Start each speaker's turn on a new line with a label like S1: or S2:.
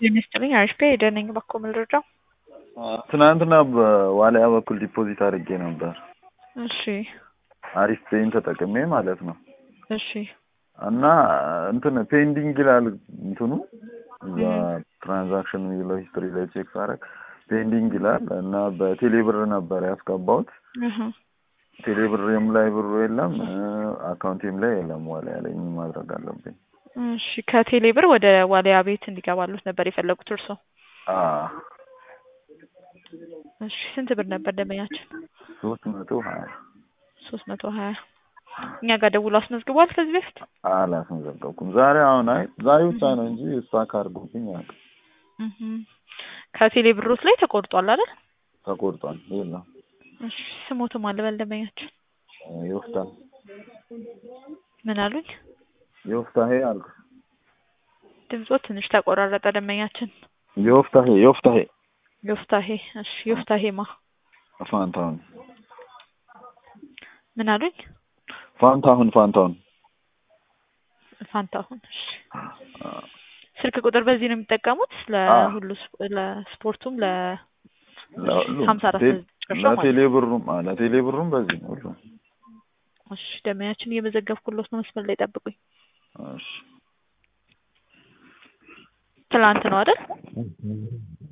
S1: ጤና ይስጥልኝ አሪፍ ሄደ ነኝ እባክዎ መረጃው
S2: ትናንትና በዋልያ በኩል ዲፖዚት አድርጌ ነበር።
S1: እሺ
S2: አሪፍ ፔይን ተጠቅሜ ማለት ነው።
S1: እሺ
S2: እና እንትን ፔንዲንግ ይላል እንትኑ እዛ ትራንዛክሽን የሚለው ሂስትሪ ላይ ቼክ ሳረግ ፔንዲንግ ይላል እና በቴሌብር ነበር ያስገባሁት።
S1: እህ
S2: ቴሌብርም ላይ ብሩ የለም፣ አካውንቴም ላይ የለም። ዋልያ ላይ ምን ማድረግ አለብኝ?
S1: እሺ ከቴሌ ብር ወደ ዋልያ ቤት እንዲገባሉት ነበር የፈለጉት እርሶ?
S2: አ
S1: እሺ ስንት ብር ነበር ደንበኛችን?
S2: ሶስት መቶ ሀያ
S1: ሶስት መቶ ሀያ እኛ ጋር ደውሎ አስመዝግቧል ከዚህ በፊት?
S2: አላስመዘገብኩም። ዛሬ አሁን አይ ዛሬ ብቻ ነው እንጂ ስታክ አድርጎብኝ አያውቅም።
S1: እህ ከቴሌ ብሮት ላይ ተቆርጧል አይደል?
S2: ተቆርጧል። የለም
S1: እሺ ስሞትም አለ በል ደንበኛችን
S2: ይወስዳል
S1: ምን አሉኝ?
S2: የወፍታሄ አልኩ
S1: ድምጾ ትንሽ ተቆራረጠ ደንበኛችን።
S2: የወፍታሄ የወፍታሄ
S1: ዮፍታሄ እሺ ዮፍታሄማ
S2: ፋንታሁን
S1: ምን አሉኝ?
S2: ፋንታሁን ፋንታሁን
S1: ፋንታሁን እሺ ስልክ ቁጥር በዚህ ነው የሚጠቀሙት ለሁሉ ስፖ- ለስፖርቱም ለ
S2: ለሁሉም
S1: ሀምሳ አራት
S2: ቴ-
S1: መጨረሻው ማለት ነው።
S2: ለቴሌ ብሩም አ ለቴሌ ብሩም በዚህ ነው ሁሉም።
S1: እሺ ደንበኛችን እየመዘገብኩሎት ነው መስመር ላይ ጠብቁኝ።
S2: እሺ
S1: ትላንት ነው አይደል?